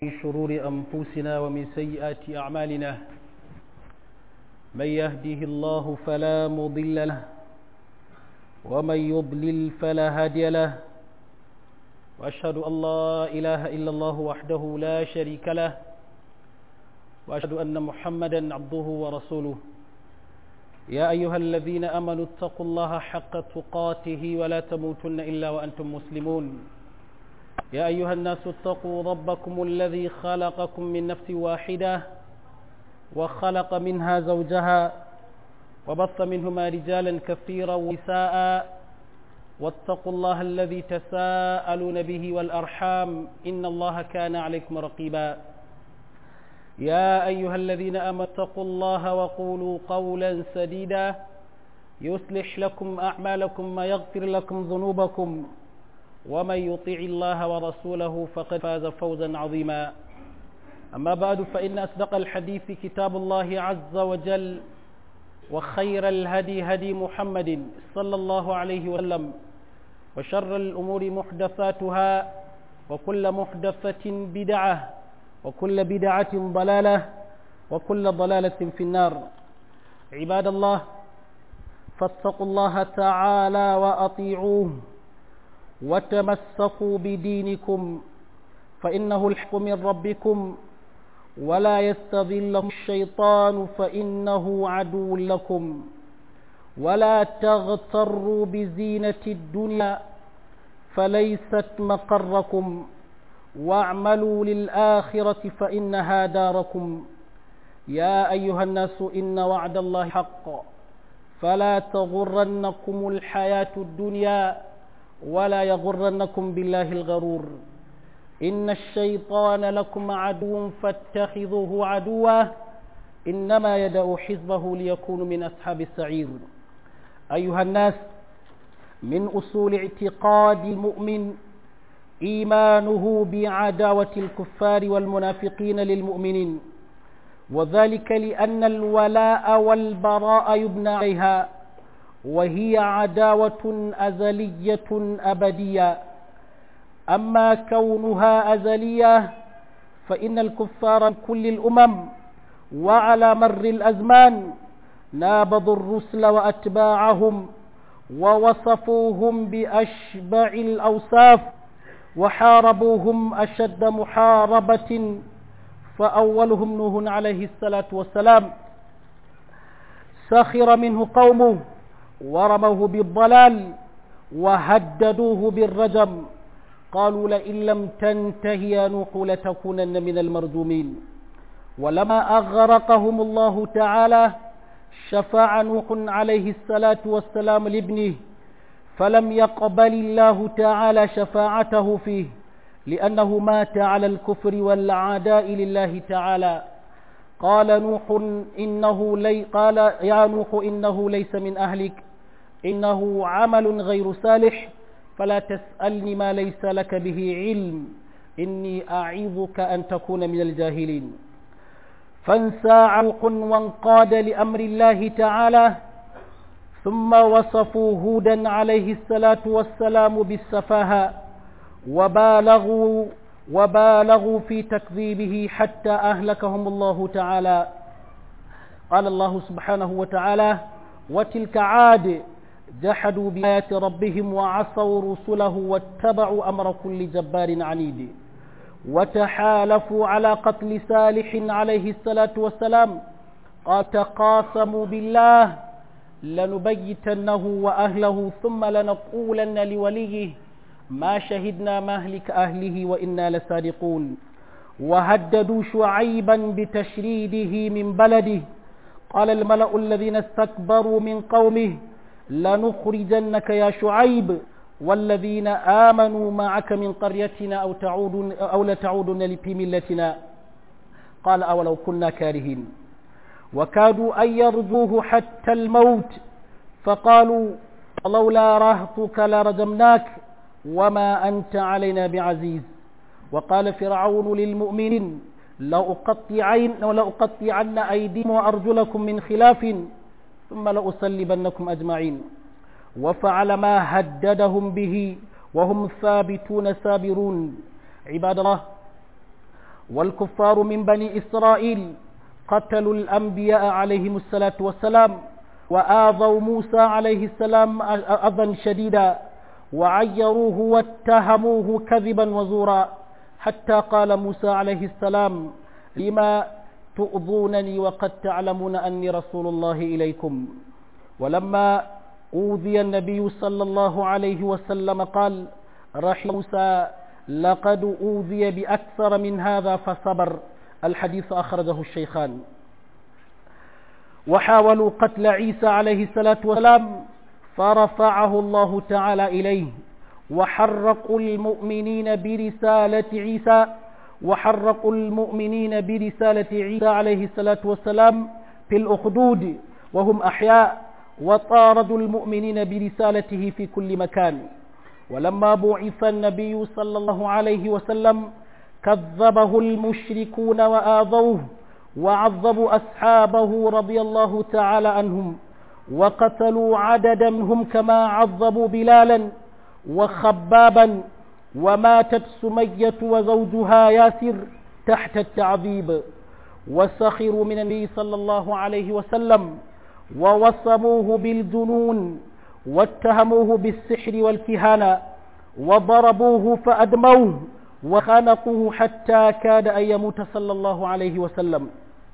من شرور أنفسنا ومن سيئات أعمالنا من يهده الله فلا مضل له ومن يضلل فلا هادي له وأشهد أن لا إله إلا الله وحده لا شريك له وأشهد أن محمدا عبده ورسوله يا أيها الذين أمنوا اتقوا الله حق تقاته ولا تموتن إلا وأنتم مسلمون يا أيها الناس اتقوا ربكم الذي خلقكم من نفس واحدة وخلق منها زوجها وبث منهما رجالا كثيرا ونساء واتقوا الله الذي تساءلون به والأرحام إن الله كان عليكم رقيبا يا أيها الذين أمنوا اتقوا الله وقولوا قولا سديدا يصلح لكم أعمالكم ويغفر لكم ذنوبكم ومن يطيع الله ورسوله فقد فاز فوزا عظيما أما بعد فإن أصدق الحديث كتاب الله عز وجل وخير الهدي هدي محمد صلى الله عليه وسلم وشر الأمور محدثاتها وكل محدثة بدعة وكل بدعة ضلالة وكل ضلالة في النار عباد الله فاتقوا الله تعالى وأطيعوه وتمسكوا بدينكم فإنه الحق من ربكم ولا يستذلكم الشيطان فإنه عدو لكم ولا تغتروا بزينة الدنيا فليست مقركم واعملوا للآخرة فإنها داركم يا أيها الناس إن وعد الله حق فلا تغرنكم الحياة الدنيا ولا يغرنكم بالله الغرور إن الشيطان لكم عدو فاتخذوه عدوا إنما يدعو حزبه ليكونوا من أصحاب السعير أيها الناس من أصول اعتقاد المؤمن إيمانه بعداوة الكفار والمنافقين للمؤمنين وذلك لأن الولاء والبراء يبنى عليها وهي عداوة أزلية أبدية أما كونها أزلية فإن الكفار من كل الأمم وعلى مر الأزمان نابضوا الرسل وأتباعهم ووصفوهم بأشبع الأوصاف وحاربوهم أشد محاربة فأولهم نوح عليه الصلاة والسلام سخر منه قومه ورموه بالضلال وهددوه بالرجم قالوا لئن لم تنته يا نوح لتكونن من المرجومين ولما أغرقهم الله تعالى شفع نوح عليه الصلاة والسلام لابنه فلم يقبل الله تعالى شفاعته فيه لأنه مات على الكفر والعداء لله تعالى قال نوح إنه لي قال يا نوح إنه ليس من أهلك إنه عمل غير صالح فلا تسألني ما ليس لك به علم إني أعظك أن تكون من الجاهلين فانسى علق وانقاد لأمر الله تعالى ثم وصفوا هودا عليه الصلاة والسلام بالسفاهة وبالغوا وبالغوا في تكذيبه حتى أهلكهم الله تعالى قال الله سبحانه وتعالى وتلك عاد جحدوا بآيات ربهم وعصوا رسله واتبعوا أمر كل جبار عنيد وتحالفوا على قتل صالح عليه الصلاة والسلام قال تقاسموا بالله لنبيتنه وأهله ثم لنقولن لوليه ما شهدنا مهلك أهله وإنا لصادقون وهددوا شعيبا بتشريده من بلده قال الملأ الذين استكبروا من قومه لنخرجنك يا شعيب والذين آمنوا معك من قريتنا أو تعودن أو لتعودن في ملتنا قال أولو كنا كارهين وكادوا أن يرجوه حتى الموت فقالوا لولا رهطك لرجمناك وما أنت علينا بعزيز وقال فرعون للمؤمنين لأقطعن, لأقطعن أيديكم وأرجلكم من خلاف ثم لأصلبنكم أجمعين وفعل ما هددهم به وهم ثابتون سابرون عباد الله والكفار من بني إسرائيل قتلوا الأنبياء عليهم الصلاة والسلام وآذوا موسى عليه السلام أذى شديدا وعيروه واتهموه كذبا وزورا حتى قال موسى عليه السلام لما تؤذونني وقد تعلمون أني رسول الله إليكم ولما أوذي النبي صلى الله عليه وسلم قال رحم موسى لقد أوذي بأكثر من هذا فصبر الحديث أخرجه الشيخان وحاولوا قتل عيسى عليه الصلاة والسلام فرفعه الله تعالى إليه وحرقوا المؤمنين برسالة عيسى وحرقوا المؤمنين برسالة عيسى عليه الصلاة والسلام في الأخدود وهم أحياء وطاردوا المؤمنين برسالته في كل مكان ولما بعث النبي صلى الله عليه وسلم كذبه المشركون وآذوه وعذبوا أصحابه رضي الله تعالى عنهم وقتلوا عددا منهم كما عذبوا بلالا وخبابا وماتت سمية وزوجها ياسر تحت التعذيب وسخروا من النبي صلى الله عليه وسلم ووصموه بالجنون واتهموه بالسحر والكهانة وضربوه فأدموه وخنقوه حتى كاد أن يموت صلى الله عليه وسلم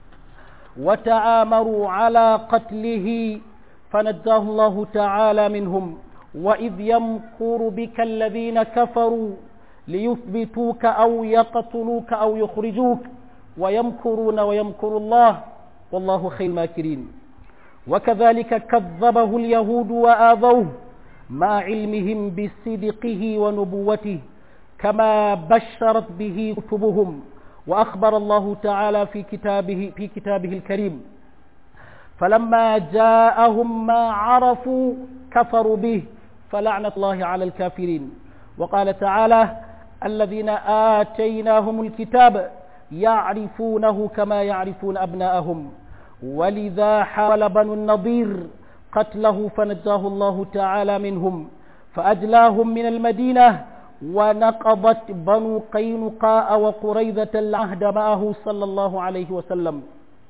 وتآمروا على قتله فنجاه الله تعالى منهم وإذ يمكر بك الذين كفروا ليثبتوك أو يقتلوك أو يخرجوك ويمكرون ويمكر الله والله خير الماكرين وكذلك كذبه اليهود وآذوه مع علمهم بصدقه ونبوته كما بشرت به كتبهم وأخبر الله تعالى في كتابه, في كتابه الكريم فلما جاءهم ما عرفوا كفروا به فلعنة الله على الكافرين وقال تعالى الذين آتيناهم الكتاب يعرفونه كما يعرفون أبناءهم ولذا حاول بنو النضير قتله فنجاه الله تعالى منهم فأجلاهم من المدينة ونقضت بنو قينقاء وقريظة العهد معه صلى الله عليه وسلم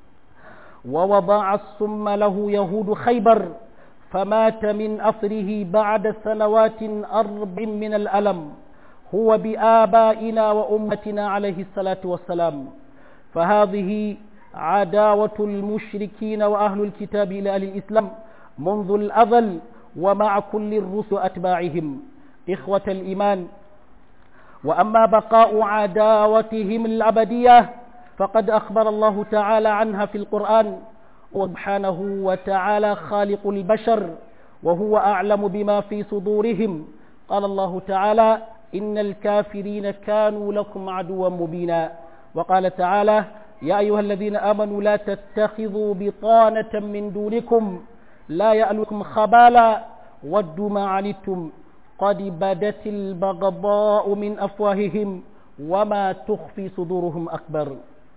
ووضع السم له يهود خيبر فمات من أثره بعد سنوات أربع من الألم هو بآبائنا وأمتنا عليه الصلاة والسلام فهذه عداوة المشركين وأهل الكتاب إلى أهل الإسلام منذ الأذل ومع كل الرسل أتباعهم إخوة الإيمان وأما بقاء عداوتهم الأبدية فقد أخبر الله تعالى عنها في القرآن سبحانه وتعالى خالق البشر وهو أعلم بما في صدورهم قال الله تعالى إن الكافرين كانوا لكم عدوا مبينا وقال تعالى يا أيها الذين آمنوا لا تتخذوا بطانة من دونكم لا يألكم خبالا ودوا ما عنتم قد بدت البغضاء من أفواههم وما تخفي صدورهم أكبر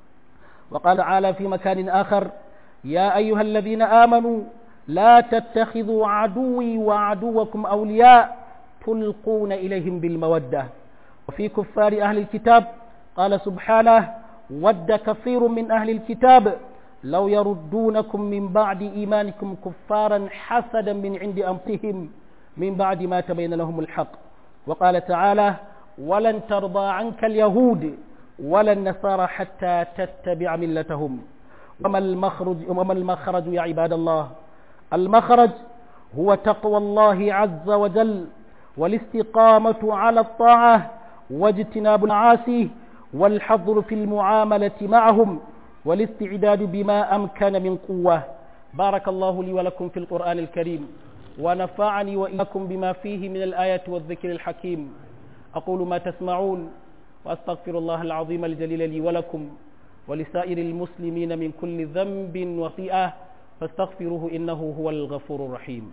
وقال تعالى في مكان آخر يا أيها الذين آمنوا لا تتخذوا عدوي وعدوكم أولياء تلقون إليهم بالمودة وفي كفار أهل الكتاب قال سبحانه ود كثير من أهل الكتاب لو يردونكم من بعد إيمانكم كفارا حسدا من عند أنفسهم من بعد ما تبين لهم الحق وقال تعالى ولن ترضى عنك اليهود ولا النصارى حتى تتبع ملتهم وما المخرج, وما المخرج يا عباد الله المخرج هو تقوى الله عز وجل والاستقامة على الطاعة واجتناب المعاصي والحظر في المعاملة معهم والاستعداد بما أمكن من قوة بارك الله لي ولكم في القرآن الكريم ونفعني وإياكم بما فيه من الآية والذكر الحكيم أقول ما تسمعون وأستغفر الله العظيم الجليل لي ولكم ولسائر المسلمين من كل ذنب وخطيئة فاستغفروه إنه هو الغفور الرحيم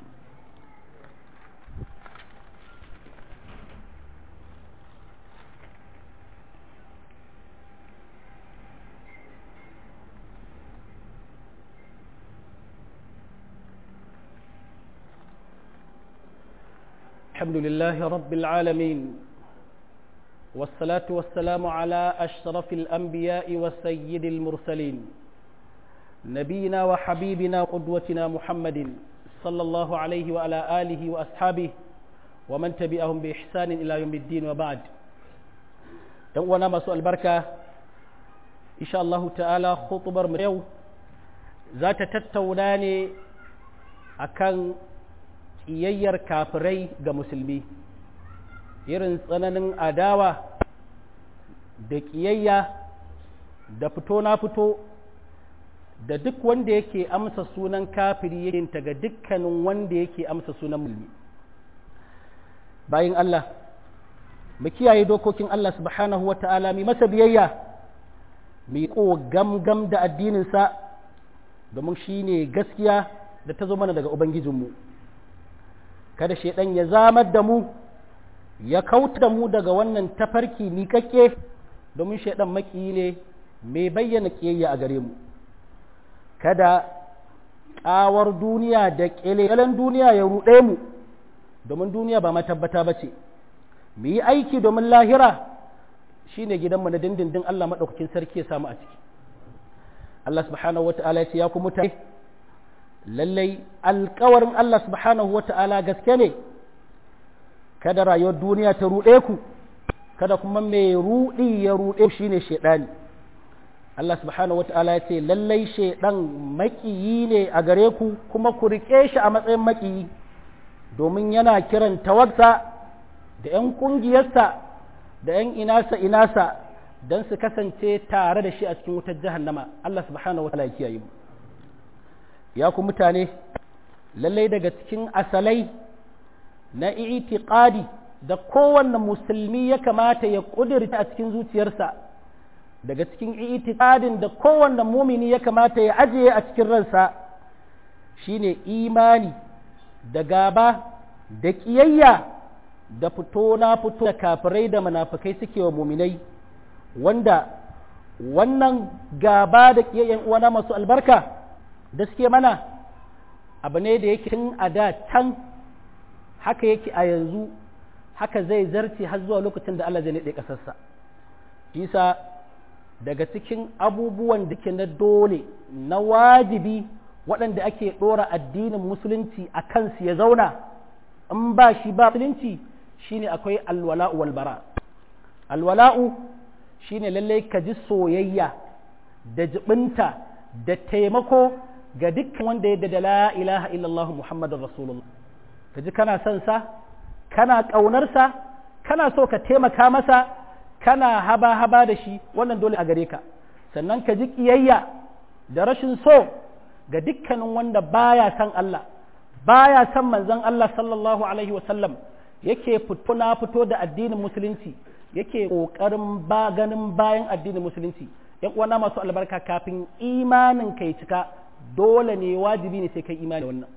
الحمد لله رب العالمين والصلاة والسلام على أشرف الأنبياء والسيد المرسلين نبينا وحبيبنا وقدوتنا محمد صلى الله عليه وعلى آله وأصحابه ومن تبعهم بإحسان إلى يوم الدين وبعد يوانا مسوء البركة إن شاء الله تعالى خطبر مريو ذات تتوناني أكان iyayyar kafirai ga musulmi irin tsananin adawa da ƙiyayya da fito na fito da duk wanda yake amsa sunan kafiri yake ga dukkanin wanda yake amsa sunan mulmi bayan Allah mu kiyaye dokokin Allah subhanahu wa ta'ala mi masa biyayya mi ko gamgam da addininsa domin shi ne gaskiya da ta zo mana daga Ubangijinmu kada shaidan ya zamar da mu ya kauta da mu daga wannan tafarki miƙaƙƙe domin shaidan maƙiyi ne mai bayyana ƙiyayya a gare mu kada ƙawar duniya da ƙyalen duniya ya ruɗe mu domin duniya ba matabbata ba ce mu yi aiki domin lahira shi ne gidanmu na dindindin Allah maɗaukakin sarki ya samu a ciki Allah subhanahu wa ta'ala ya ce ya ku mutane lallai alkawarin Allah subhanahu wa ta'ala gaske ne kada rayuwar duniya ta ruɗe ku kada kuma mai ruɗi ya ruɗe shi ne shaɗani Allah subhanahu wa ta'ala ya ce lallai shaɗan maƙiyi ne a gare ku kuma ku riƙe shi a matsayin maƙiyi domin yana kiran tawarsa da ‘yan ƙungiyarsa da ‘yan inasa inasa don su kasance tare da shi a cikin wutar jahannama Allah subhanahu wa ta'ala ya kiyaye mu ya ku mutane lallai daga cikin asalai na itiqadi da kowanne musulmi ya kamata ya ƙudurta a cikin zuciyarsa daga cikin itiqadin da kowanne mumini ya kamata ya ajiye a cikin ransa shine imani da gaba da ƙiyayya da fito na fito da kafirai da munafukai suke wa muminai wanda wannan gaba da ƙiyayyan uwana masu albarka da suke mana abu ne da yake tun a da can haka yake a yanzu haka zai zarce har zuwa lokacin da Allah zai naɗe ƙasarsa isa daga cikin abubuwan da ke na dole na wajibi waɗanda ake ɗora addinin musulunci a kansu ya zauna in ba shi ba musulunci shine akwai alwala'u walbara alwala'u shine lallai ka ji soyayya da jibinta da taimako ga dukkan wanda ya da la ilaha illallah muhammadun rasulullah ka ji kana son sa kana ƙaunarsa kana so ka taimaka masa kana haba-haba da shi wannan dole a gare ka sannan ka ji ƙiyayya da rashin so ga dukkanin wanda baya son Allah baya son manzon Allah sallallahu alaihi wasallam yake fito na fito da addinin musulunci yake ƙoƙarin ba ganin bayan addinin musulunci yan uwana masu albarka kafin imanin kai cika dole ne wajibi ne sai kai imani wannan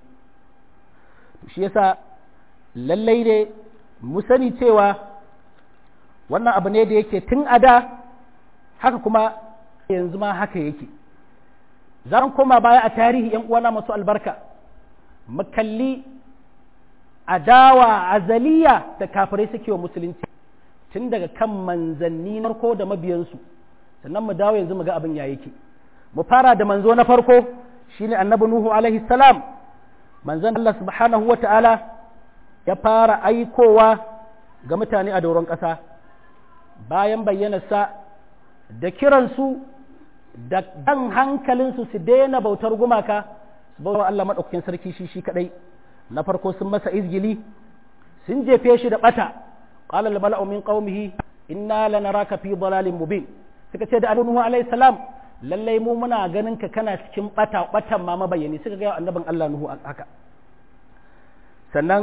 shi yasa lallai ne mu sani cewa wannan abu ne da yake tun a da haka kuma yanzu ma haka yake za mu koma baya a tarihi yan uwana masu albarka mu kalli adawa azaliya da kafirai suke wa musulunci tun daga kan manzanni na farko da mabiyansu sannan mu dawo yanzu mu ga abin ya yake mu fara da manzo na farko shine annabi nuhu alaihi salam manzon Allah subhanahu wa ta'ala ya fara aikowa ga mutane a doron ƙasa bayan bayyanarsa da kiransu da dan hankalinsu su daina bautar gumaka su bautar Allah maɗaukakin sarki shi shi kaɗai na farko sun masa izgili sun jefe shi da ɓata qala al-mala'u min qaumihi inna lanaraka fi dalalin mubin suka ce da annabi nuhu alaihi salam lallai mu muna ganin ka kana cikin bata batan ma mabayani suka ga annabin Allah Nuhu haka sannan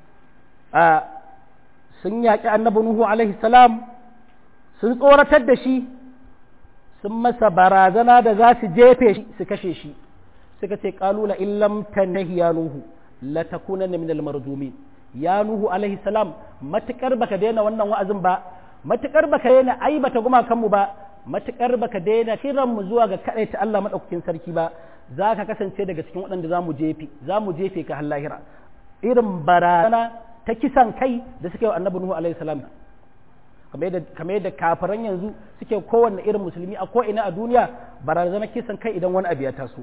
a sun yaƙi annabi Nuhu alaihi salam sun tsoratar da shi sun masa barazana da za su jefe shi su kashe shi suka ce qalula illam tanhi ya nuhu la takunanna min al marjumin ya nuhu alaihi salam matukar baka daina wannan wa'azin ba matukar baka daina aibata gumakan mu ba matuƙar baka daina kiran mu zuwa ga kaɗai ta Allah maɗaukakin sarki ba za ka kasance daga cikin waɗanda za mu jefe za mu jefe ka lahira irin barazana ta kisan kai da suka yi wa annabi Nuhu alaihi salam kamar yadda kafiran yanzu suke kowanne irin musulmi a ko'ina a duniya barazana kisan kai idan wani abu ya taso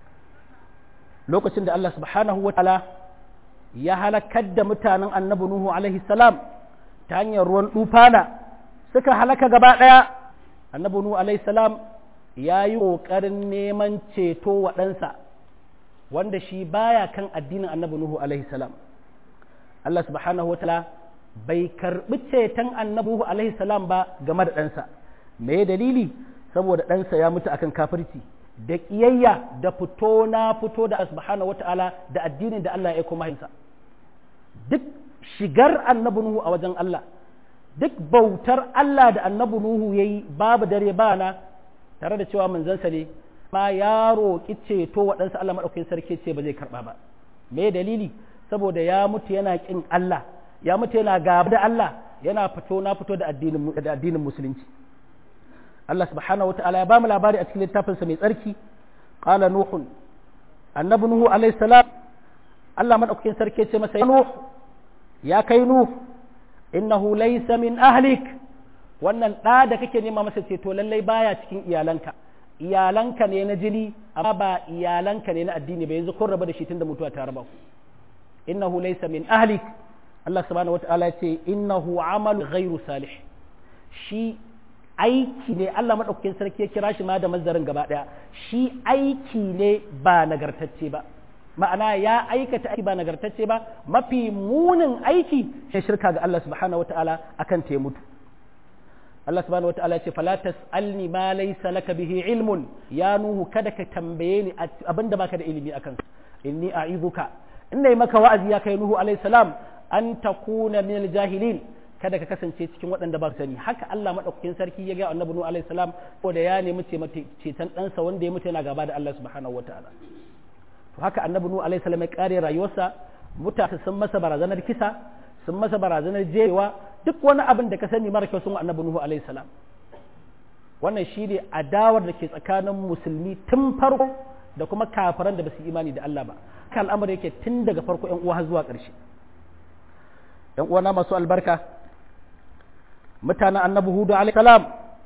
lokacin da Allah subhanahu wa ta'ala ya halakar da mutanen annabi Nuhu alaihi salam ta hanyar ruwan dufana suka halaka gaba ɗaya annabi Nuhu alaihi salam ya yi ƙoƙarin neman ceto wa ɗansa wanda shi baya kan addinin annabi Nuhu alaihi salam Allah subhanahu wa ta'ala bai karɓi ceton annabi Nuhu alaihi salam ba game da ɗansa me dalili saboda ɗansa ya mutu akan kafirci da ƙiyayya da fito na fito da subhanahu wata'ala da addinin da Allah ya kuma hinsa duk shigar annabi Nuhu a wajen Allah duk bautar Allah da annabi Nuhu yayi babu dare ba na tare da cewa manzansa ne ma ya roƙi ceto waɗansa Allah maɗaukakin sarki ce ba zai karɓa ba me dalili saboda ya mutu yana ƙin Allah ya mutu yana gaba da Allah yana fito na fito da addinin musulunci Allah subhanahu wata'ala ya bamu labari a cikin littafinsa mai tsarki qala nuhun annabi nuhu alayhi salam Allah madaukakin sarki ce masa nuh ya kai nuh innahu laysa min ahlik wannan da da kake nema masa ce to lallai baya cikin iyalanka iyalanka ne na jini amma ba iyalanka ne na addini ba yanzu kun raba da shi tunda mutuwa ta raba ku innahu laysa min ahlik Allah subhanahu wata'ala ya ce innahu amalu ghairu salih shi aiki ne Allah maɗaukakin sarki ya kira shi ma da mazarin gaba ɗaya shi aiki ne ba nagartacce ba ma'ana ya aikata aiki ba nagartacce ba mafi munin aiki shi shirka ga Allah subhanahu wata'ala akan ta mutu Allah subhanahu wata'ala ya ce fala tas'alni ma laysa laka bihi ilmun ya nuhu kada ka tambaye ni abinda baka da ilimi akan inni a'iduka inna maka wa'azi ya kai nuhu alayhi salam an takuna min jahilin kada ka kasance cikin waɗanda ba su sani haka Allah madaukakin sarki ya ga annabi nuhu alayhi salam ko da ya nemi ceton ɗansa wanda ya mutu yana gaba da Allah subhanahu wataala to haka annabi nuhu alayhi salam ya kare rayuwarsa mutane sun masa barazanar kisa sun masa barazanar jewa duk wani abin da ka sani mara kyau sun annabi nuhu alayhi salam wannan shi ne adawar da ke tsakanin musulmi tun farko da kuma kafiran da ba su imani da Allah ba haka al'amari yake tun daga farko yan uwa har zuwa ƙarshe yan uwana masu albarka mutanen annabi hudu salam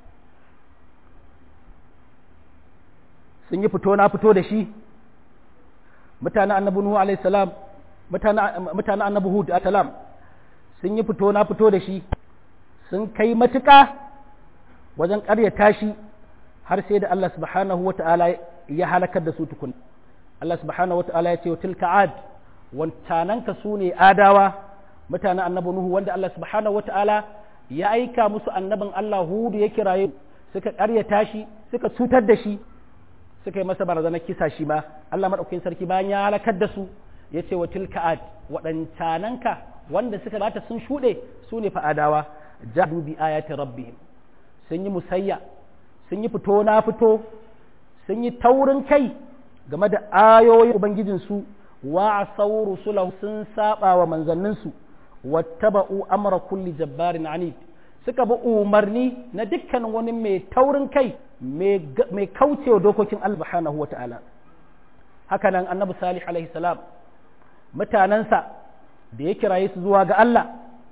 sun yi fito na fito da shi mutanen annabi nuhu salam mutanen annabi hudu salam sun yi fito na fito da shi sun kai matuƙa wajen ƙaryata shi har sai da Allah subhanahu wata'ala ya halakar da su tukun Allah subhanahu wata'ala ya ce wa tilka ad wancananka su ne adawa mutanen annabi nuhu wanda Allah subhanahu wata'ala ya aika musu annabin Allah hudu ya kiraye suka ƙaryata shi suka cutar da shi suka yi masa barazanar kisa shi ma Allah maɗaukakin sarki bayan ya halakar da su ya ce wa tilka ad waɗancananka wanda suka bata sun shuɗe su ne fa'adawa jahadu bi ayati rabbihim sun yi musayya sun yi fito na fito sun yi taurin kai game da ayoyin ubangijinsu wa sauru sulahu sun saba wa manzanninsu wattaba'u amra kulli jabbarin anid suka bi umarni na dukkan wani mai taurin kai mai kaucewa dokokin Allah subhanahu wa ta'ala haka nan annabi salih alaihi salam mutanensa da ya kiraye su zuwa ga Allah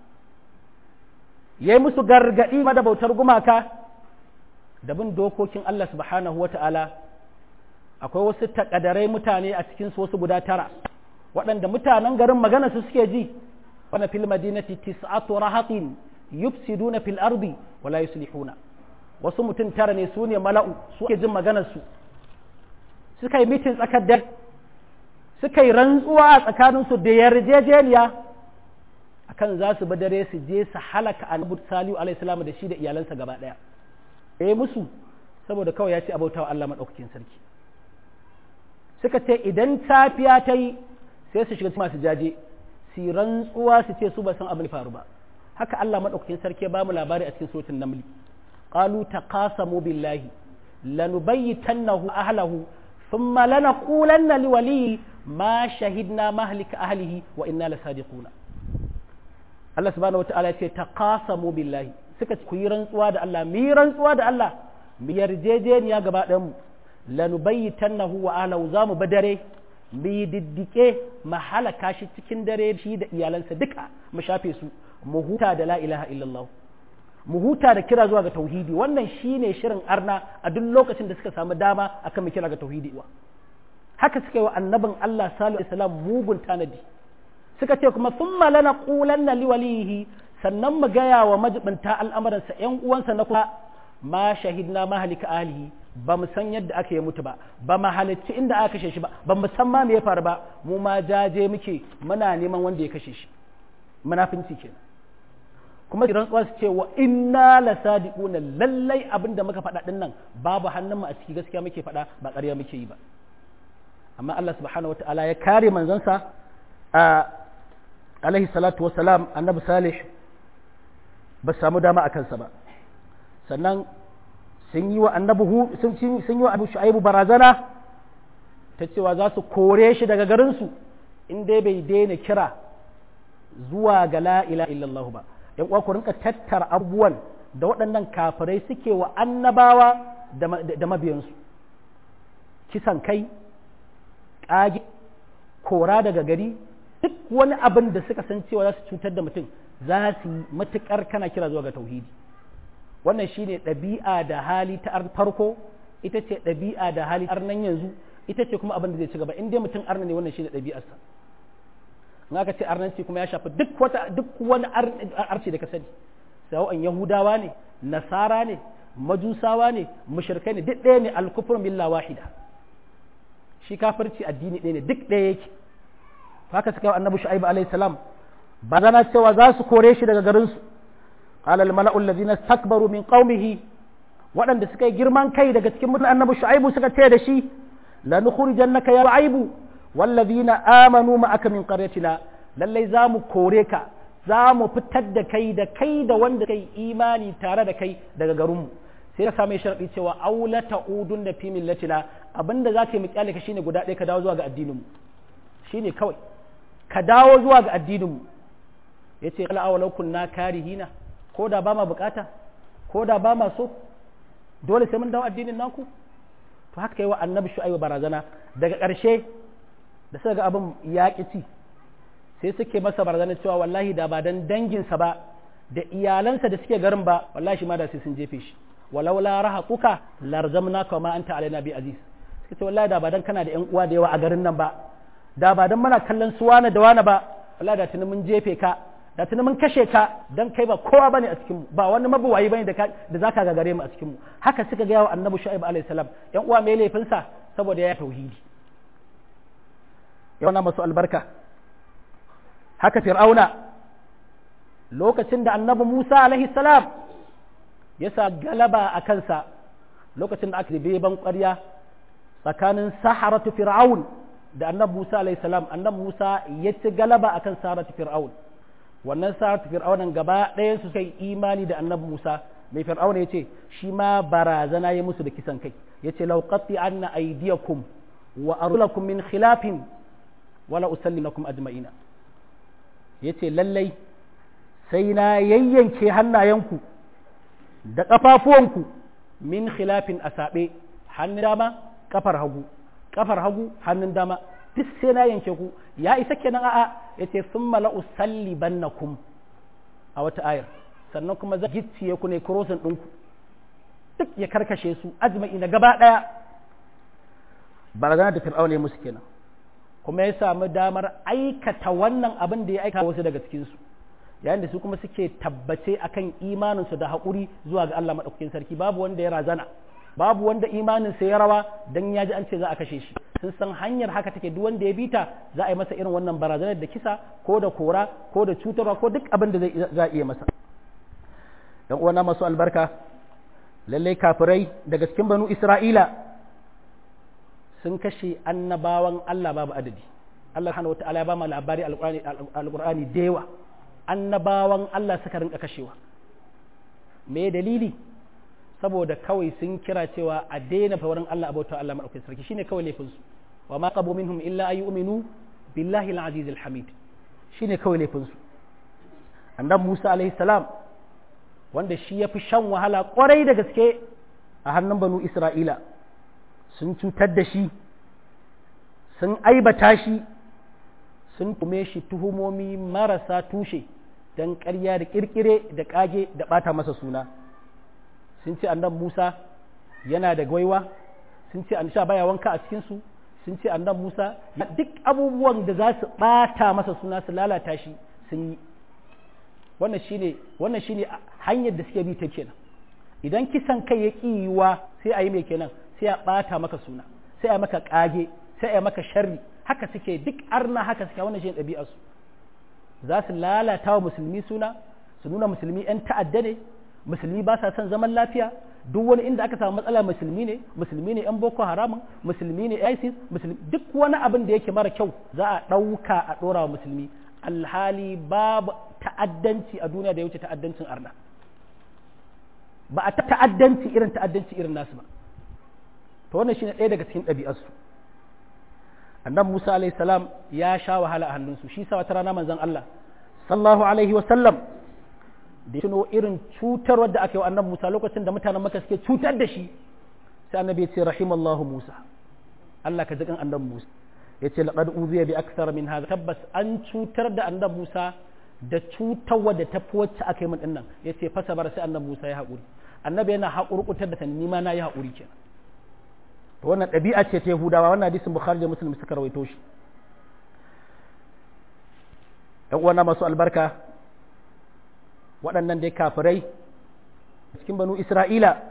ya yi musu gargaɗi da bautar gumaka da bin dokokin Allah subhanahu wa ta'ala akwai wasu takadarai mutane a cikin wasu guda tara waɗanda mutanen garin magana su suke ji wani fil madinati tis'atu rahatin yufsiduna fil ardi wala yuslihuna wasu mutum tara ne su ne mala'u su ke jin maganar su suka yi mitin tsakar da suka yi rantsuwa a tsakaninsu da yarjejeniya akan za su dare su je su halaka annabi salihu alaihi salam da shi da iyalansa gaba daya eh musu saboda kawai ya ce abautawa Allah madaukakin sarki suka ce idan safiya ta yi sai su shiga masu jaje su rantsuwa su ce su ba san abin faru ba haka Allah madaukakin sarki ya ba mu labari a cikin suratul naml qalu taqasamu billahi lanubayyitannahu ahlahu thumma lanaqulanna liwaliyi ma shahidna mahlika ahlihi wa inna lasadiquna Allah subhanahu wata'ala ya ce taqasamu billahi suka ku yi rantsuwa da Allah mu yi rantsuwa da Allah mu yarjejeniya gaba ɗayan mu lanubayyitannahu wa ahlahu za mu badare mu yi diddike mu halaka shi cikin dare shi da iyalansa duka mu shafe su mu huta da la ilaha illallah mu huta da kira zuwa ga tauhidi wannan shine shirin arna a duk lokacin da suka samu dama akan mu kira ga tauhidi wa haka suka yi wa annabin Allah sallallahu alaihi wasallam mugun tanadi suka ce kuma thumma lana qulanna liwalihi sannan mu gaya wa majibinta al'amuransa ‘yan uwansa na kuma ma shahidna mahalika ahlihi ba mu san yadda aka yi mutu ba ba mu halicci inda aka kashe shi ba ba mu san ma me ya faru ba mu ma jaje muke muna neman wanda ya kashe shi munafinci kenan kuma kiran tsuwa su ce wa inna la sadiquna lallai abin da muka faɗa din nan babu hannun mu a ciki gaskiya muke faɗa ba ƙarya muke yi ba amma Allah subhanahu wataala ya kare manzansa a alaihi salatu wassalam annabi salih ba samu dama a kansa ba sannan sun yi wa annabi sun yi wa abu shu'aibu barazana ta cewa za su kore shi daga garinsu in dai bai daina kira zuwa ga la ila illallah ba yan uwa ku rinka tattara abubuwan da waɗannan kafirai suke wa annabawa da mabiyansu kisan kai ƙage kora daga gari duk wani abin da suka san cewa za su cutar da mutum za su yi matuƙar kana kira zuwa ga tauhidi wannan shine ɗabi'a da hali ta farko ita ce ɗabi'a da hali ta nan yanzu ita ce kuma abin da zai ci gaba in dai mutum arna ne wannan shine ɗabi'arsa in aka ce arnanci kuma ya shafi duk wata duk wani arci da ka sani sawa'an yahudawa ne nasara ne majusawa ne mushrikai ne duk ɗaya ne alkufur milla wahida shi kafirci addini ɗaya ne duk ɗaya yake haka suka yi annabi shu'aibu alaihi salam ba zana cewa za su kore shi daga garinsu qala al mala'u allazina istakbaru min qaumihi waɗanda suka yi girman kai daga cikin mutanen annabi shu'aibu suka ce da shi la nukhrijannaka ya shu'aibu wallazina amanu ma'aka min qaryatina lallai za mu kore ka za mu fitar da kai da kai da wanda kai imani tare da kai daga garinmu sai ka samu sharadi cewa aula ta'udun da fi millatina abinda za ka yi mu kyale ka shine guda ɗaya ka dawo zuwa ga addininmu shine kawai ka dawo zuwa ga addininmu ya ce kala awalau kunna karihina ko da ba ma bukata ko da ba ma so dole sai mun dawo addinin naku to haka yi wa annabi shu'aibu barazana daga ƙarshe da suka ga abin ya ci sai suke masa barazana cewa wallahi da ba dan danginsa ba da iyalansa da suke garin ba wallahi shi ma da sai sun jefe shi walau la rahaquka larzamnaka ma anta alaina bi aziz suka ce wallahi da ba dan kana da ƴan uwa da yawa a garin nan ba da ba dan muna kallon su wane da wane ba wallahi da tuni mun jefe ka da tuni mun kashe ka dan kai ba kowa bane a cikin mu ba wani mabuwayi bane da da zaka gagare mu a cikin mu haka suka ga yawa annabi shu'aib alaihi salam ƴan uwa mai laifin sa saboda ya tauhidi yawana masu albarka haka fir'auna lokacin da annabi Musa alaihi salam ya sa galaba a kansa lokacin da aka ribe ban ƙwarya tsakanin saharatu fir'aun da annabi Musa alaihi salam annabi Musa ya ci galaba akan saharatu fir'aun wannan saharatu fir'aunan gaba ɗayan su kai imani da annabi Musa mai fir'auna ya ce shi ma barazana ya musu da kisan kai ya ce lauqatti anna aydiyakum wa arulakum min khilafin wala usallimakum ajma'ina yace lallai sai na yayyanke hannayenku da ƙafafuwanku min khilafin a saɓe hannun dama ƙafar hagu ƙafar hagu hannun dama duk sai na yanke ku ya isa kenan a'a yace summa la usallibannakum a wata ayar sannan kuma za gicciye ku ne kurosin ɗinku duk ya karkashe su ajma'ina gaba ɗaya barazana da fir'auna ya musu kenan kuma ya samu damar aikata wannan abin da ya aika wasu daga cikinsu yayin da su kuma suke tabbace akan imaninsu da haƙuri zuwa ga Allah maɗaukakin sarki babu wanda ya razana babu wanda imaninsa ya rawa dan ya ji an ce za a kashe shi sun san hanyar haka take duk wanda ya bita za a yi masa irin wannan barazanar da kisa ko da kora ko da cutarwa ko duk abin da za a iya masa dan uwana masu albarka lallai kafirai daga cikin banu isra'ila sun kashe annabawan Allah babu adadi Allah subhanahu wata'ala ya ba mu labari alqur'ani da yawa annabawan Allah suka rinka kashewa me dalili saboda kawai sun kira cewa a daina fawarin Allah abauta Allah madaukakin sarki shine kawai laifin su wa ma qabu minhum illa ayyuminu billahi al-aziz al-hamid shine kawai laifin su annabi Musa alaihi salam wanda shi ya fi shan wahala kwarai da gaske a hannun banu Isra'ila sun cutar da shi sun aibata shi sun tume shi tuhumomi marasa tushe dan ƙarya da kirkire da kage da bata masa suna sun ce annabi Musa yana da gwaiwa sun ce an sha baya wanka a cikin su sun ce annabi Musa duk abubuwan da za su bata masa suna su lalata shi sun yi wannan shine wannan shine hanyar da suke bi ta kenan idan kisan kai ya yiwa sai a yi mai kenan sai a bata maka suna sai a maka kage sai a maka sharri haka suke duk arna haka suke wannan shine ɗabi'ar su za su lalata wa musulmi suna su nuna musulmi 'yan ta'adda ne musulmi ba sa son zaman lafiya duk wani inda aka samu matsala musulmi ne musulmi ne 'yan boko haramun musulmi ne isis musulmi duk wani abin da yake mara kyau za a ɗauka a ɗora wa musulmi alhali babu ta'addanci a duniya da ya wuce ta'addancin arna ba a ta'addanci irin ta'addanci irin nasu ba to wannan shine ɗaya daga cikin ɗabi'arsu annabi Musa alayhi salam ya sha wahala a hannunsu shi sa wata rana manzon Allah sallallahu alaihi wa sallam da tuno irin cutarwar da aka yi wa annabi Musa lokacin da mutanen Makka suke cutar da shi sai annabi ya ce rahimallahu Musa Allah ka jikan annabi Musa ya ce laqad uziya bi akthar min hadha tabbas an cutar da annabi Musa da cutarwa da tafi wacce aka yi min dinnan ya ce fasa bar sai annabi Musa ya haƙuri annabi yana haƙurƙutar da ni ma na yi haƙuri kenan to wannan ɗabi'a ce ta Yahudawa wannan hadisin Bukhari da Muslim suka rawaito shi ɗan uwana masu albarka waɗannan dai kafirai cikin banu Isra'ila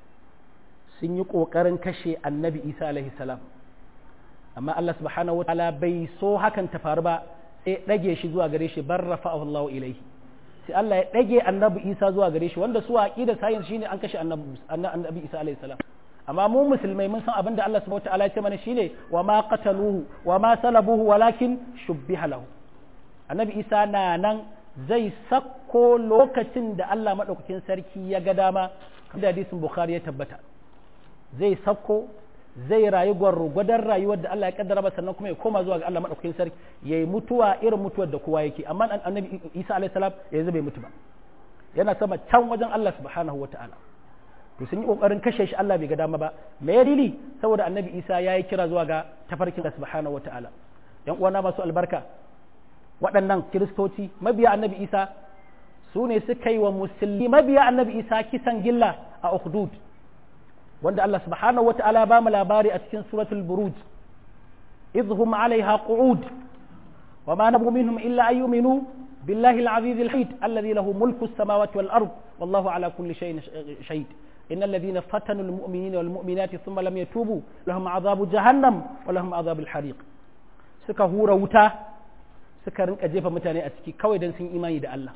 sun yi ƙoƙarin kashe annabi Isa alaihi salam amma Allah subhanahu wa ta'ala bai so hakan ta faru ba sai ɗage shi zuwa gare shi bar rafa'ahu Allah ilaihi sai Allah ya ɗage annabi Isa zuwa gare shi wanda su aqida sayin shine an kashe annabi Isa alaihi salam amma mu musulmai mun san abin da Allah subhanahu wataala ya ce mana shine wa ma qataluhu wa ma salabuhu walakin shubbiha lahu annabi Isa na nan zai sakko lokacin da Allah madaukakin sarki ya ga dama da hadisin Bukhari ya tabbata zai sakko zai rayu gwargwadon rayuwar da Allah ya kaddara masa sannan kuma ya koma zuwa ga Allah madaukakin sarki yayi mutuwa irin mutuwar da kowa yake amma annabi Isa alaihi salam yanzu bai mutu ba yana sama can wajen Allah subhanahu wataala to sun yi kokarin kashe shi Allah bai ga dama ba me ya dili saboda annabi Isa ya yi kira zuwa ga tafarkin Allah subhanahu wataala yan uwana masu albarka waɗannan kiristoci mabiya annabi Isa su ne suka yi wa musulmi mabiya annabi Isa kisan gilla a Ukhdud wanda Allah subhanahu wataala ba mu labari a cikin suratul buruj idhum alaiha qu'ud wa ma nabu minhum illa an yu'minu billahi al-aziz al-hamid alladhi lahu mulku as-samawati wal ard wallahu ala kulli shay'in shahid إن الذين فتنوا المؤمنين والمؤمنات ثم لم يتوبوا لهم عذاب جهنم ولهم عذاب الحريق suka hura wuta suka rinka jefa mutane a ciki kawai don sun imani da Allah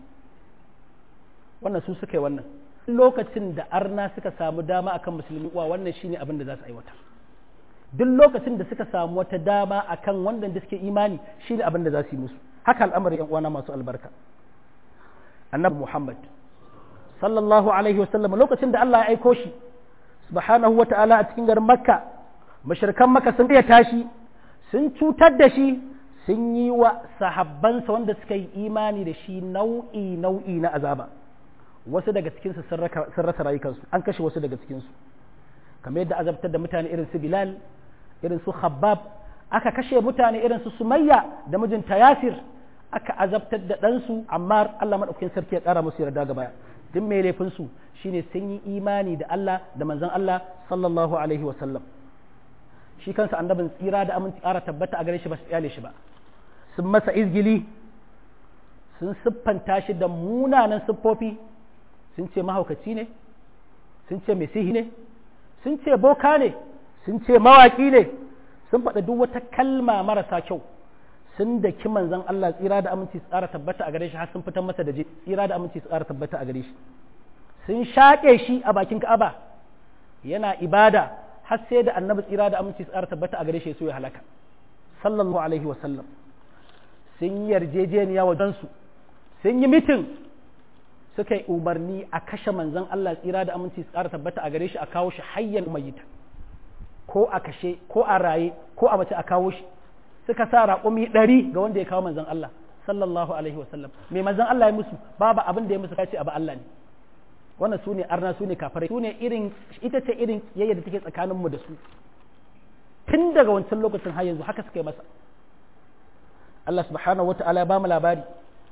wannan su suka yi wannan lokacin da arna suka samu dama akan musulmi uwa wannan shine abin da za su aiwata duk lokacin da suka samu wata dama akan wanda da suke imani shine abin da za su yi musu haka al'amarin yan uwana masu albarka annabi Muhammad sallallahu alaihi wasallam lokacin da Allah ya aiko shi subhanahu wata'ala a cikin garin makka mashirkan makka sun iya tashi sun cutar da shi sun yi wa sahabbansa wanda suka yi imani da shi nau'i nau'i na azaba wasu daga cikinsu sun rasa rayukansu an kashe wasu daga cikinsu kamar yadda azabtar da mutane irin su bilal irin su khabbab aka kashe mutane irin su sumayya da mijinta yasir aka azabtar da ɗansu amma Allah maɗaukakin sarki ya ƙara musu yarda gaba duk mai laifinsu shine sun yi imani da Allah da manzon Allah sallallahu alaihi wasallam shi kansa annabin tsira da aminci ƙara tabbata a gare shi ba su kyale shi ba sun masa izgili sun siffanta shi da munanan siffofi sun ce mahaukaci ne sun ce mai sihi ne sun ce boka ne sun ce mawaƙi ne sun faɗa duk wata kalma marasa kyau sun da ki manzon Allah tsira da aminci su tsara tabbata a gare shi har sun fitar masa da je tsira da aminci su tsara tabbata a gare shi sun shaƙe shi a bakin Ka'aba yana ibada har sai da annabi tsira da aminci su tsara tabbata a gare shi so ya halaka sallallahu alaihi wa sallam sun yi yarjejeniya wajen su sun yi mitin suka yi umarni a kashe manzon Allah tsira da aminci su tsara tabbata a gare shi a kawo shi hayyan mayyita ko a kashe ko a raye ko a mace a kawo shi suka sa raƙumi ɗari ga wanda ya kawo manzon Allah sallallahu alaihi wasallam mai manzon Allah ya musu babu abin da ya musu kace abu Allah ne wannan su ne arna su ne kafirai su ne irin ita ce irin yayya da take tsakanin mu da su tun daga wancan lokacin har yanzu haka suka yi masa Allah subhanahu wata'ala ya bamu labari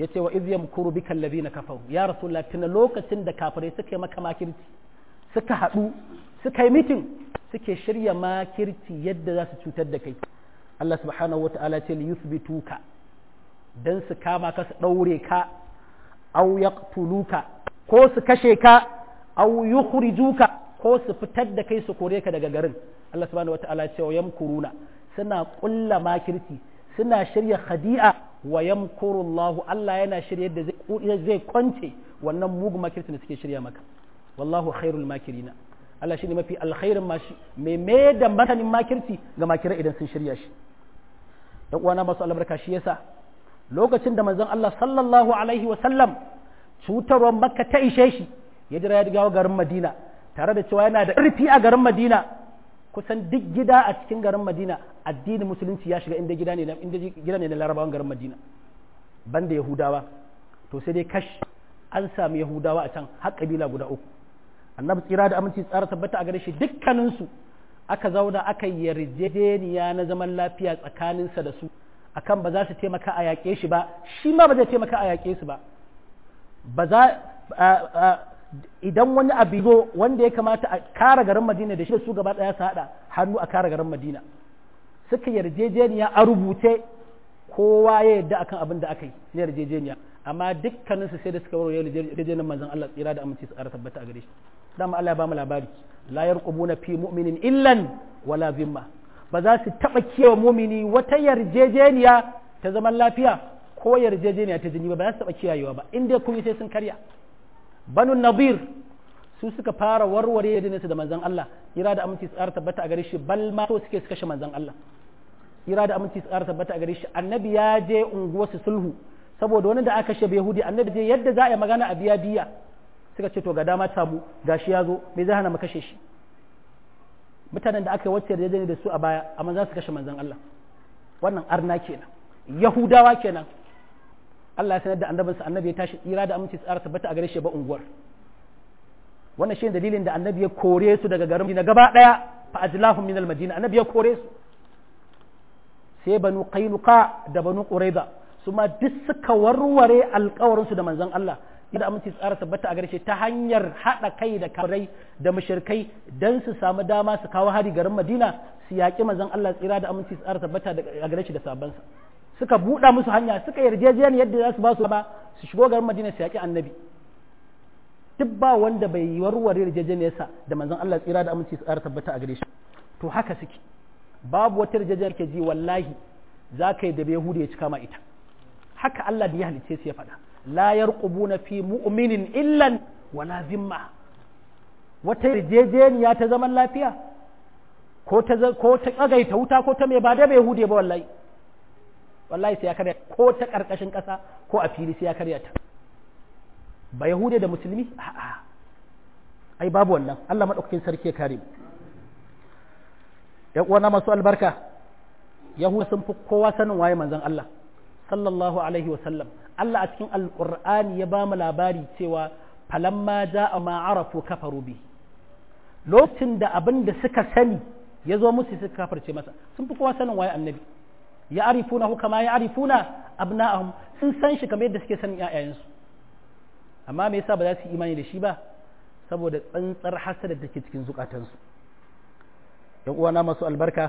yace wa idh yamkuru bika alladhina kafaru ya rasulullah tuna lokacin da kafirai suka yi maka makirci suka haɗu suka yi mitin suke shirya makirci yadda za su cutar da kai Allah subhanahu wata'ala ce li yuthbituka dan su kama ka su daure ka aw yaqtuluka ko su kashe ka aw yukhrijuka ko su fitar da kai su kore ka daga garin Allah subhanahu wata'ala ce wa yamkuruna suna kulla makirci suna shirya khadi'a wa yamkurullahu Allah yana shirya yadda zai kwance wannan mugun makircin da suke shirya maka wallahu khairul makirina Allah shine mafi alkhairin mashi mai mai da matanin makirci ga makirai idan sun shirya shi dan uwana masu albarka shi yasa lokacin da manzon Allah sallallahu alaihi wa sallam cutarwar makka ta ishe shi ya jira ya dawo garin Madina tare da cewa yana da ƙarfi a garin Madina kusan duk gida a cikin garin Madina addinin musulunci ya shiga inda gida ne na inda gida ne na Larabawan garin Madina banda Yahudawa to sai dai kash an sami Yahudawa a can har kabila guda uku annabi tsira da aminci tsara tabbata a gare shi dukkaninsu aka zauna aka yarjejeniya na zaman lafiya tsakaninsa da su akan ba za su taimaka a yaƙe shi ba shi ma ba zai taimaka a yaƙe su ba ba za idan wani abu zo wanda ya kamata a kare garin madina da shi da su gaba ɗaya su haɗa hannu a kare garin madina suka yarjejeniya a rubuce kowa ya yarda akan abin da aka yi na yarjejeniya amma dukkaninsu sai da suka warware yarjejeniyar manzon Allah tsira da aminci su ƙara tabbata a gare shi dama Allah ya ba mu labari la yarqubuna fi mu'minin illan wala zimma ba za su taba kiyaye mu'mini wata yarjejeniya ta zaman lafiya ko yarjejeniya ta jini ba ba za su taba kiyayewa ba in dai kun sai sun karya banu nadir su suka fara warware yarjejeniyarsu da manzon Allah ira da aminci tsara tabbata a gare shi bal ma to suke su kashe manzon Allah ira da aminci tsara tabbata a gare shi annabi ya je unguwarsu sulhu saboda wani da aka kashe yahudi annabi je yadda za a yi magana a biya diya suka ce to ga dama samu gashi ya zo me zai hana mu kashe shi mutanen da aka yi wacce yarjejeniya da su a baya amma za su kashe manzon Allah wannan arna kenan yahudawa kenan Allah ya sanar da annabinsa annabi ya tashi tsira da aminci tsara tabbata a gare shi ba unguwar wannan shi dalilin da annabi ya kore su daga garin Madina gaba daya fa ajlahum min al-madina annabi ya kore su sai banu qainuqa da banu quraiza su ma duk suka warware alkawarin su da manzon Allah da aminci tsara tabbata a gare shi ta hanyar hada kai da kafirai da mushrikai dan su samu dama su kawo hari garin Madina su yaƙi manzon Allah tsira da aminci tsara tabbata a gare shi da sabansa suka buɗa musu hanya suka yarjejeniya yadda za su ba su ba su shigo garin Madina su yaƙi annabi duk ba wanda bai yi warware yarjejeniyarsa da manzon Allah tsira da aminci tsara tabbata a gare shi to haka suke babu wata yarjejeniyar ke ji wallahi za ka yi da bai hudu ya cika ma ita haka Allah da ya halicce su ya faɗa la yarqubuna fi mu'minin illan wala zimma wata yarjejeniya ta zaman lafiya ko ta ko ta tsagaita wuta ko ta mai ba da bai hude ba wallahi wallahi sai ya karya ko ta karkashin ƙasa ko a fili sai ya karya ta ba yahude da musulmi a'a ai babu wannan Allah madaukakin sarki ya kare mu yan uwana masu albarka yahuda sun fi kowa sanin waye manzon Allah sallallahu alaihi wa sallam Allah a cikin alqur'ani ya ba mu labari cewa falamma ja'a ma arafu kafaru bi lokacin da abin da suka sani ya zo musu suka kafarce masa sun fi kowa sanin waye annabi ya arifuna hu kama ya arifuna abna'ahum sun san shi kamar yadda suke sanin ƴaƴayensu amma me yasa ba za su yi imani da shi ba saboda tsantsar hasada da ke cikin zukatansu yan uwana masu albarka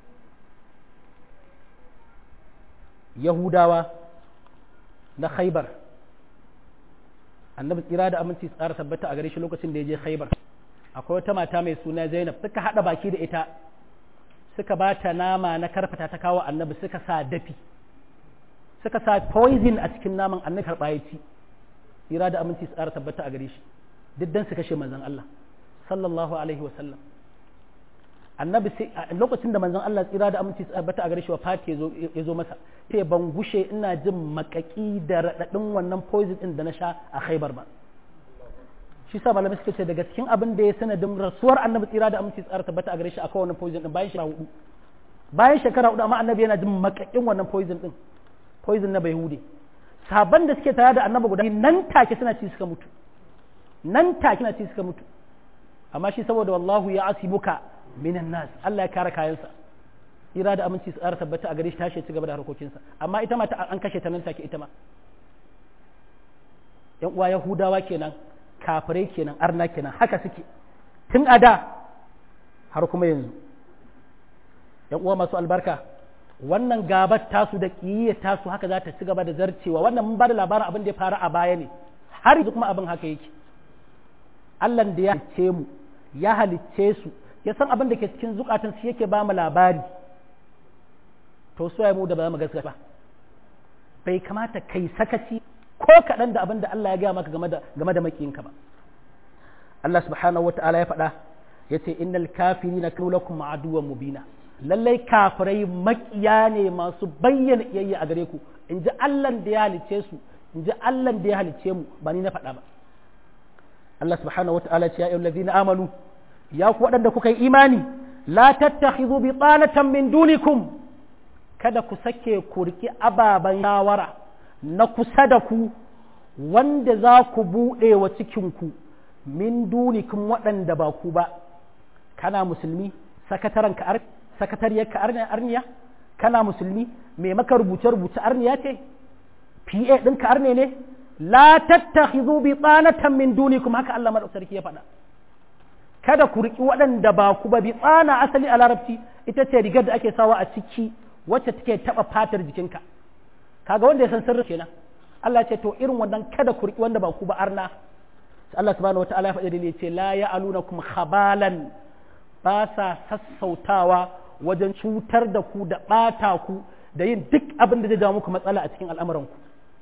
yahudawa na khaibar annabi tsira da aminci tsara tabbata a gare shi lokacin da ya je khaibar akwai wata mata mai suna zainab suka haɗa baki da ita suka ba ta nama na karfata ta kawo annabi suka sa dafi suka sa poison a cikin naman annabi karɓa ya ci tsira da aminci tsara tabbata a gare shi duk dan su kashe manzon Allah sallallahu alaihi wa sallam annabi sai lokacin da manzon Allah tsira da aminci tabbata a gare shi wa fati ya zo masa sai ban gushe ina jin makaki da radadin wannan poison din da na sha a Khaibar ba shi sa malamai suka ce daga cikin abin da ya sanadin rasuwar annabi tsira da aminci tsara tabbata a gare shi akwai wannan poison din bayan shekara hudu bayan shekara hudu amma annabi yana jin makakin wannan poison din poison na bayhude saban da suke tare da annabi guda nan take suna ci suka mutu nan take suna ci suka mutu amma shi saboda wallahu ya asibuka minan nas Allah ya kare kayansa ira da aminci su tabbata a gare shi tashi ci gaba da harkokinsa amma ita ma ta an kashe ta nan take ita ma yan uwa yahudawa kenan kafirai kenan arna kenan haka suke tun a da har kuma yanzu yan uwa masu albarka wannan gabar tasu da ƙiyayyar tasu haka za ta ci gaba da zarcewa wannan mun ba da labarin abin da ya faru a baya ne har yanzu kuma abin haka yake Allah da ya halicce mu ya halicce su ya san abin da ke cikin zukatan su yake ba mu labari to so ya mu da ba mu gaskata ba bai kamata kai sakaci ko kaɗan da abin da Allah ya gaya maka game da game da makiyinka ba Allah subhanahu wata'ala ya faɗa yace innal kafirina kanu lakum aduwwan mubina lallai kafirai makiya ne masu bayyana iyayya a gare ku in ji Allah da ya halicce su in ji Allah da ya halicce mu ba ni na faɗa ba Allah subhanahu wa ta'ala ce ya ayyuhal ladzina amanu ya ku waɗanda kuka yi imani la tattakhidhu bitanatan min dunikum kada ku sake ku riki ababan shawara na kusa da ku wanda za ku buɗe wa cikin ku min dunikum waɗanda ba ku ba kana musulmi sakataren ka ar sakatariyar ka arniya kana musulmi mai maka rubuce rubuce arniya ce PA ɗin ka arne ne la tattakhidhu bi tsanatan min dunikum haka Allah madaukakin sarki ya faɗa kada ku riki waɗanda ba ku ba bi tsana asali a larabci ita ce rigar da ake sawa a ciki wacce take taba fatar jikinka kaga wanda ya san sirri kenan Allah ce to irin wannan kada ku riki wanda ba ku ba arna Allah subhanahu wataala ya faɗi da ce la ya'alunakum khabalan ba sa sassautawa wajen cutar da ku da ɓata ku da yin duk abin da zai jawo muku matsala a cikin al'amuranku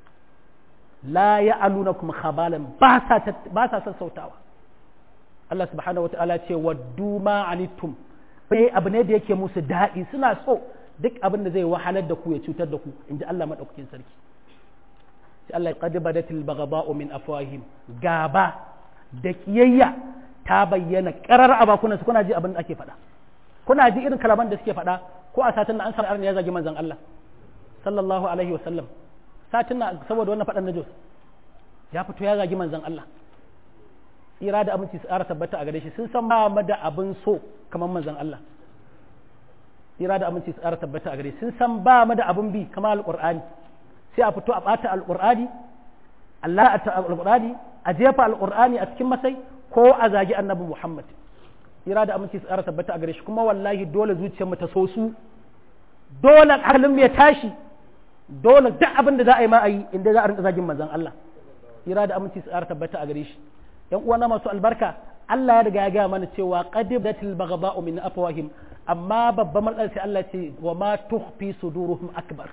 la ya aluna kuma khabalan ba sa sassautawa Allah subhanahu wa ta'ala ce waddu ma anittum bai abu ne da yake musu daɗi suna so duk abin da zai wahalar da ku ya cutar da ku in ji Allah maɗaukakin sarki sai Allah ya qad badatil baghdha'u min afwahim gaba da kiyayya ta bayyana karar a bakunansu kuna ji abin da ake faɗa kuna ji irin kalaman da suke faɗa ko a satin na an sanar ya zagi manzon Allah sallallahu alaihi wa sallam satin na saboda wannan faɗan na Jos ya fito ya zagi manzon Allah tsira da abinci su ƙara tabbata a gare shi sun san ba mu da abin so kamar manzon Allah tsira da abinci su ƙara tabbata a gare shi sun san ba mu da abin bi kamar alƙur'ani sai a fito a ɓata alƙur'ani Allah a alƙur'ani a jefa alƙur'ani a cikin masai ko a zagi annabi Muhammad ira da aminci tsara tabbata a gare shi kuma wallahi dole zuciyarmu ta so su dole hankalin mu ya tashi dole duk abin da za a yi ma a yi inda za a rinka zagin manzon Allah ira da aminci tsara tabbata a gare shi yan uwana masu albarka Allah ya riga ya gaya mana cewa qadibatil baghdha'u min afwahim amma babban matsalar sai Allah ce wa ma tukhfi suduruhum akbar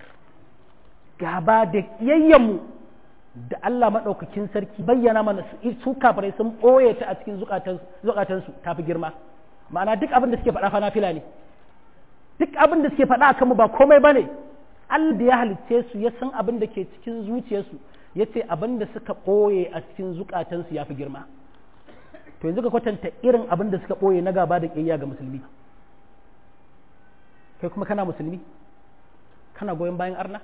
gaba da kiyayyen da Allah maɗaukakin sarki bayyana mana su kafirai sun ɓoye ta a cikin zukatansu ta fi girma ma'ana duk abin da suke faɗa fa nafila ne duk abin da suke faɗa akan mu ba komai bane Allah da ya halicce su ya san abin da ke cikin zuciyarsu ya ce abin da suka ɓoye a cikin zukatansu ya fi girma to yanzu ka kwatanta irin abin da suka ɓoye na gaba da ƙiyayya ga musulmi kai kuma kana musulmi kana goyon bayan arna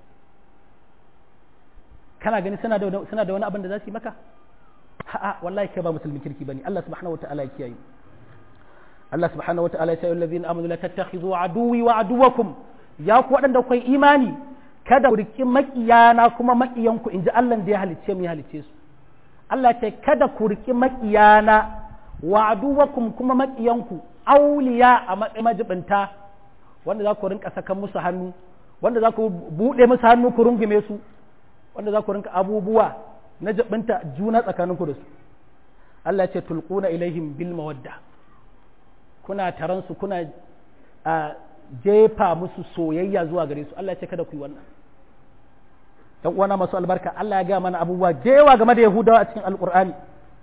kana gani suna da suna da wani abin da za su yi maka a'a wallahi kai ba musulmin kirki bane Allah subhanahu wataala ya kiyaye Allah subhanahu wataala ya ce allazina amanu la tattakhidhu aduwi wa aduwakum ya ku wadanda kai imani kada ku riki makiyana kuma makiyanku inji Allah da ya halicce mu ya halicce su Allah ce kada ku riki makiyana wa aduwakum kuma makiyanku auliya a matsayin majibinta wanda za ku rinka sakan musu hannu wanda za ku buɗe musu hannu ku rungume su wanda za ku rinka abubuwa na jabinta juna tsakaninku da su Allah ce tulquna ilaihim bil mawadda kuna taron su kuna a jefa musu soyayya zuwa gare su Allah ce kada ku yi wannan dan uwana masu albarka Allah ya ga mana abubuwa jewa game da Yahudawa a cikin Alqur'ani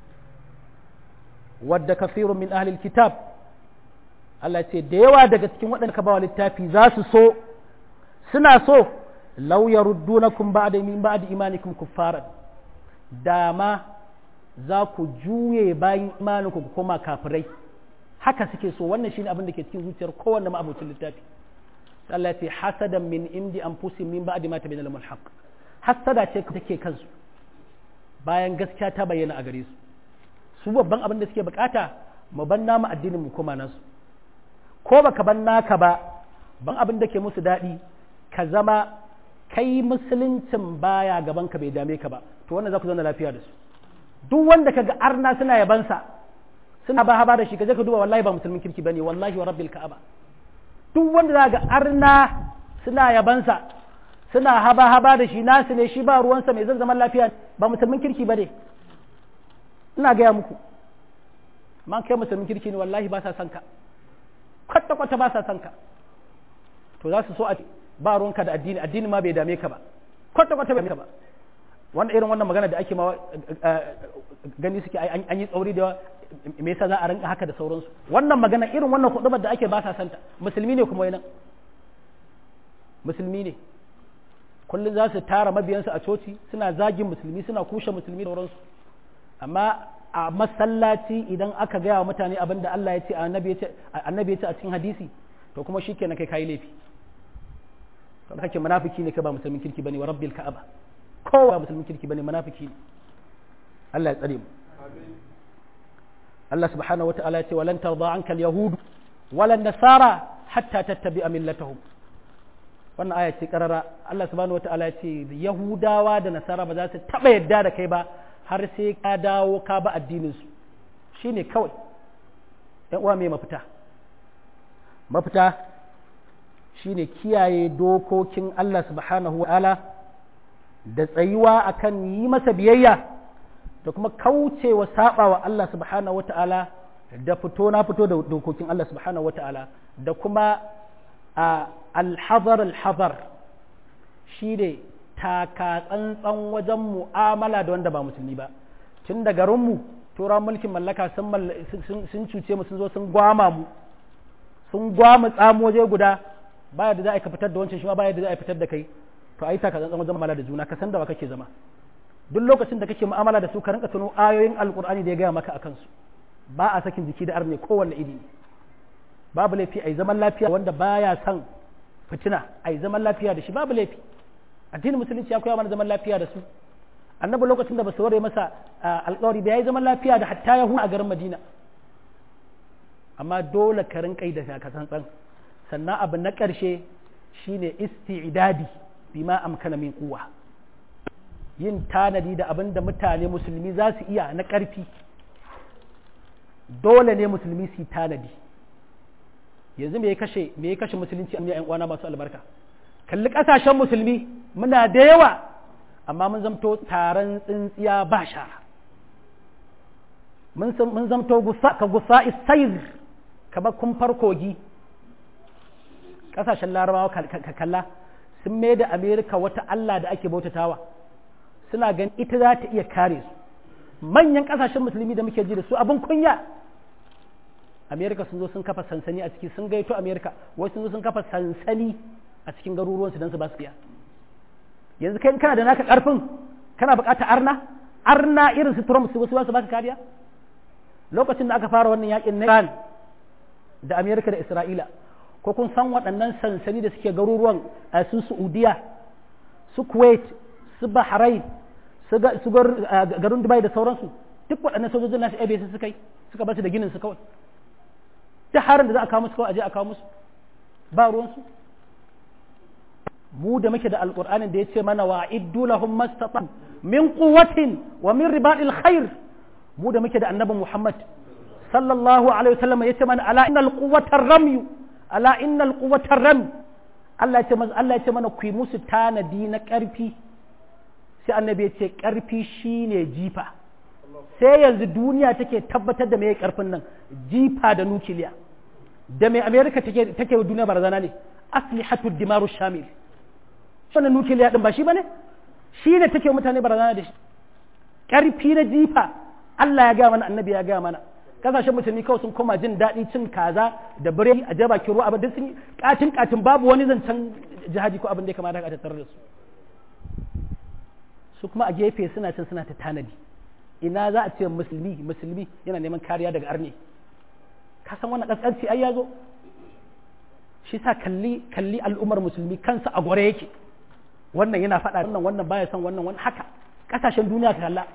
wadda kafirun min ahli kitab Allah ce da yawa daga cikin waɗanda ka bawa littafi za su so suna so law yaruddunakum ba'da min ba'di imanikum kuffaran dama za ku juye bayan imaninku ku koma kafirai haka suke so wannan shine abin da ke cikin zuciyar kowanne ma'abocin littafi Allah ce hasadan min indi anfusihim min ba'di ma tabayyana lahumul haqq hasada ce take kansu bayan gaskiya ta bayyana a gare su su babban abin da suke bukata mu ban namu addinin mu koma nasu ko baka ban naka ba ban abin da ke musu daɗi ka zama kai musuluncin baya gaban ka bai dame ka ba to wannan za ku zauna lafiya da su duk wanda kaga arna suna yabansa suna ba haba da shi kaje ka duba wallahi ba musulmin kirki bane wallahi wa rabbil ka'aba duk wanda za ga arna suna yabansa suna haba haba da shi nasu ne shi ba ruwansa mai zan zaman lafiya ba musulmin kirki bane ina gaya muku man kai musulmin kirki ne wallahi ba sa son ka kwata kwata ba sa son ka to za su so a ba ruwanka da addini addini ma bai dame ka ba kwata kwata bai dame ka ba wanda irin wannan magana da ake ma gani suke an yi tsauri da me yasa za a rinka haka da sauransu wannan magana irin wannan hudubar da ake ba sa santa musulmi ne kuma yana musulmi ne kullum za su tara mabiyansu a coci suna zagin musulmi suna kushe musulmi da sauransu amma a masallaci idan aka gaya wa mutane abin da Allah ya ce annabi ya ce a cikin hadisi to kuma shikenan kai kai laifi to kake munafiki ne ka ba musulmin kirki bane wa rabbil ka'aba kowa musulmin kirki bane munafiki ne Allah ya tsare mu Allah subhanahu wata'ala ya ce walan tarda anka al-yahud wala nasara hatta tattabi'a millatahum wannan aya ce karara Allah subhanahu wata'ala ya ce yahudawa da nasara ba za su taba yadda da kai ba har sai ka dawo ka ba addinin su shine kawai ɗan uwa mai mafita mafita shine kiyaye dokokin Allah subhanahu wata'ala da tsayuwa akan yi masa biyayya da kuma kaucewa saba wa Allah subhanahu wata'ala da fito na fito da dokokin Allah subhanahu wata'ala da kuma a alhazar alhazar shi ne taka tsantsan wajen mu'amala da wanda ba musulmi ba tun da garinmu turan mulkin mallaka sun cuce mu sun zo sun gwama mu sun gwama tsamo waje guda baya da za a fitar da wancan shi ma baya da za a fitar da kai to a yi taka tsantsan wajen mu'amala da juna ka san da wa kake zama duk lokacin da kake mu'amala da su ka rinka tuno ayoyin alkur'ani da ya gaya maka akan su ba a sakin jiki da arne kowanne iri ne babu laifi a yi zaman lafiya wanda baya son fitina a yi zaman lafiya da shi babu laifi addinin musulunci ya koya mana zaman lafiya da su annabi lokacin da ba su ware masa alkawari ba ya yi zaman lafiya da hatta yahu a garin madina amma dole ka rinka yi da shakasantsan sannan abu na ƙarshe shine isti'dadi bima amkana min kuwa yin tanadi da abin da mutane musulmi za su iya na ƙarfi dole ne musulmi su yi tanadi yanzu me ya kashe me ya kashe musulunci a yan uwana masu albarka kalli ƙasashen musulmi muna da yawa amma mun zamto taron tsintsiya ba shara mun zamto ka gusa isaiz ka ba kumfar kogi ƙasashen larabawa ka kalla sun mai da amerika wata allah da ake bautatawa suna ganin ita za ta iya kare su manyan kasashen musulmi da muke ji da su abin kunya amerika sun zo sun kafa sansani a ciki sun gaito amerika wai sun zo sun kafa sansani a cikin garuruwansu don su ba su biya yanzu kai kana da naka karfin kana bukata arna arna irin su trump su wasu ba su baka kariya lokacin da aka fara wannan yakin na iran da amerika da isra'ila ko kun san waɗannan sansani da suke garuruwan su saudiya su kuwait su bahrain su garin dubai da sauransu duk waɗannan sojojin nasu ebe suka yi suka basu da ginin su kawai ta harin da za a kawo musu kawai aje a kawo musu ba ruwansu mu da muke da alƙur'anin da ya ce mana wa iddu lahum mastata min quwwatin wa min ribatil khair mu da muke da annabi muhammad sallallahu alaihi wasallam ya ce mana ala innal quwwata ramyu ala innal quwwata ram Allah ya ce Allah ya ce mana ku yi musu tanadi na ƙarfi sai annabi ya ce ƙarfi shine jifa sai yanzu duniya take tabbatar da mai ƙarfin nan jifa da nukiliya da mai amerika take take wa duniya barazana ne aslihatud dimaru shamil wannan nukiliya din ba shi bane shi ne take mutane barazana da shi ƙarfi na jifa Allah ya gaya mana annabi ya gaya mana kasashen musulmi kawai sun koma jin daɗi cin kaza da biredi a jaba ruwa abin duk sun katin katin babu wani zancen jihadi ko abin da ya kamata a tattare da su su kuma a gefe suna can suna ta tanadi ina za a ce musulmi musulmi yana neman kariya daga arne ka san wannan kaskanci ai ya zo shi sa kalli kalli al'ummar musulmi kansa a gore yake wannan yana faɗa wannan wannan baya son wannan wannan haka kasashen duniya ta kalla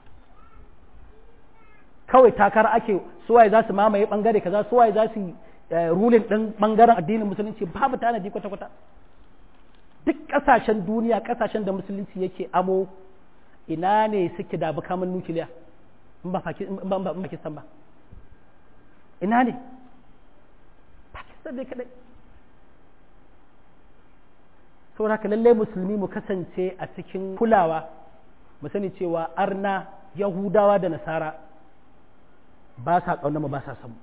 kawai takara ake suwaye za su mamaye bangare kaza suwaye za su rulin ɗin bangaren addinin musulunci babu tanadi kwata-kwata duk ƙasashen duniya ƙasashen da musulunci yake amo ina ne suke da makaman nukiliya in ba Pakistan ba ina ne Pakistan ne kadai saboda haka lallai musulmi mu kasance a cikin kulawa mu sani cewa arna yahudawa da nasara ba sa ƙaunar mu ba sa samu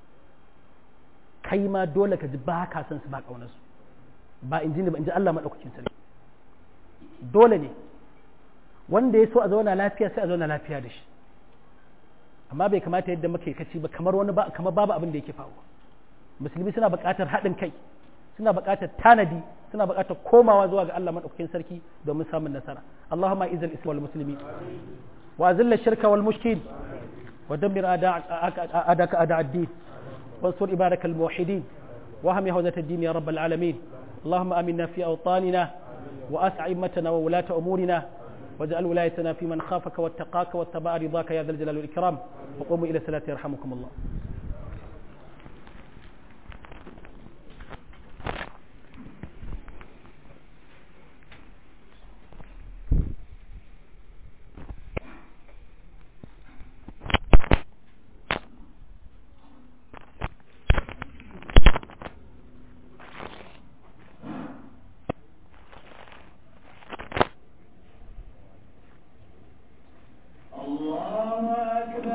kai ma dole ka ji ba ka san su ba ƙaunar su ba in ji ba in ji Allah maɗaukakin sarki dole ne wanda ya so a zauna lafiya sai a zauna lafiya da shi amma bai kamata yadda muke kaci ba kamar wani ba kamar babu abin da yake faruwa musulmi suna buƙatar haɗin kai suna buƙatar tanadi suna buƙatar komawa zuwa ga Allah madaukakin sarki domin samun nasara Allahumma izal islam wal muslimin wa azilla shirka wal mushkin wa dammir a'daka a'da ad-din wansur ibadak al muwahhidin wa hami hawzat ad-din ya rabbal alamin اللهم آمنا في أوطاننا وأسع أئمتنا وولاة أمورنا واجعل ولايتنا في من خافك واتقاك واتبع رضاك يا ذا الجلال والإكرام وقوموا إلى الصلاة يرحمكم الله